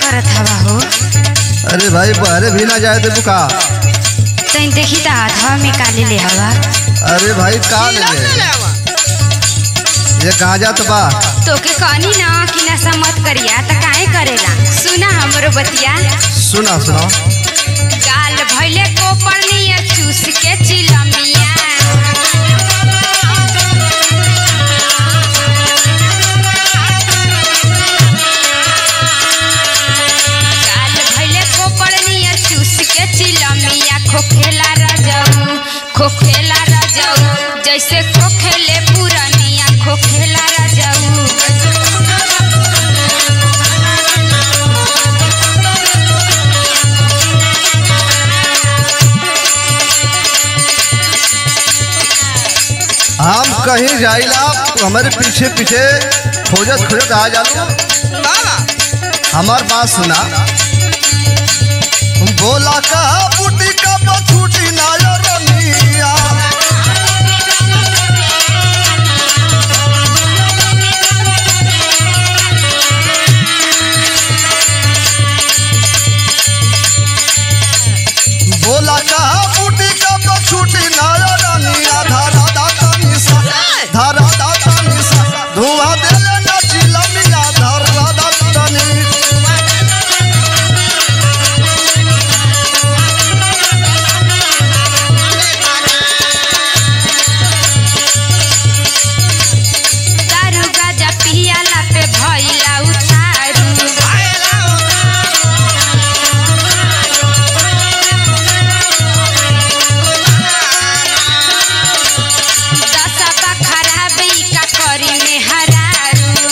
करत हवा हो अरे भाई बहरे भी ना जाए देबू का तैन देखी त हाथवा में काले ले हवा अरे भाई का ले नीलम ले ले? ले आवा ये गांजा तो बा तोके कहनी ना कि नशा मत करिया त काहे करेला सुना हमरो बतिया सुना सुना गाल भइले कोपरनिया चूस के चिलमिया गाल भइले कोपरनिया चूस के चिलमिया खोखेला रजऊ खोखेला रजऊ जैसे खोखेले पुरनिया खोखेला रजऊ हम कहीं जाइला तो हमारे पीछे पीछे खोजत खोजत आ जालू बाबा हमार बात सुना बोला का बूटी का बछूटी नाया रनिया बोला का बूटी का बछूटी नाया रनिया धारा दाता निशा धारा दाता निशा धुआं देले नचिला मिया धारा दाता निशा दारू गाजा पियाला पे भइला उतारू दसबा खराब ई का करी में हरारू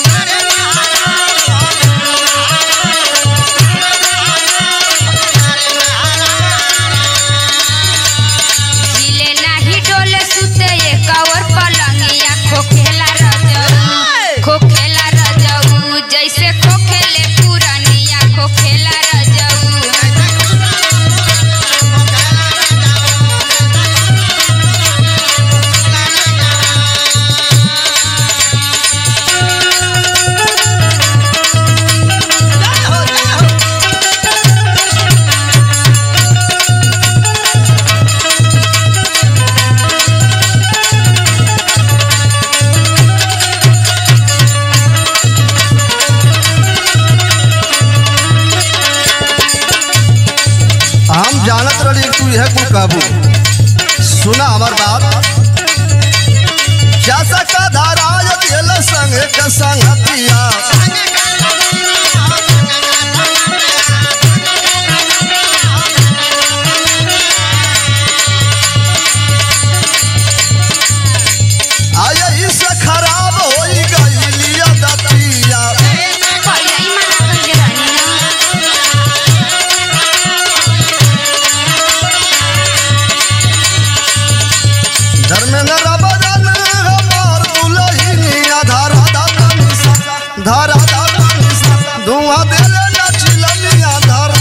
हिले नाही डोले सुते एक और पलंगिया खोखेला रजऊ खोखेला रजऊ जैसे खोखेले पुरनिया खोखेला रजऊ हम जानत रही तू यह कुल काबू सुना हमार बात जैसा का धारा दिल संग के संगतिया आया इससे खराब हो गई लिया दतिया पहिला ही मना कइले रहनी ना धर्मेंद्र रबरन हमार दुलहिनिया धारा दाता निशा धारा दाता निशा धुआं देले नचिलनिया धारा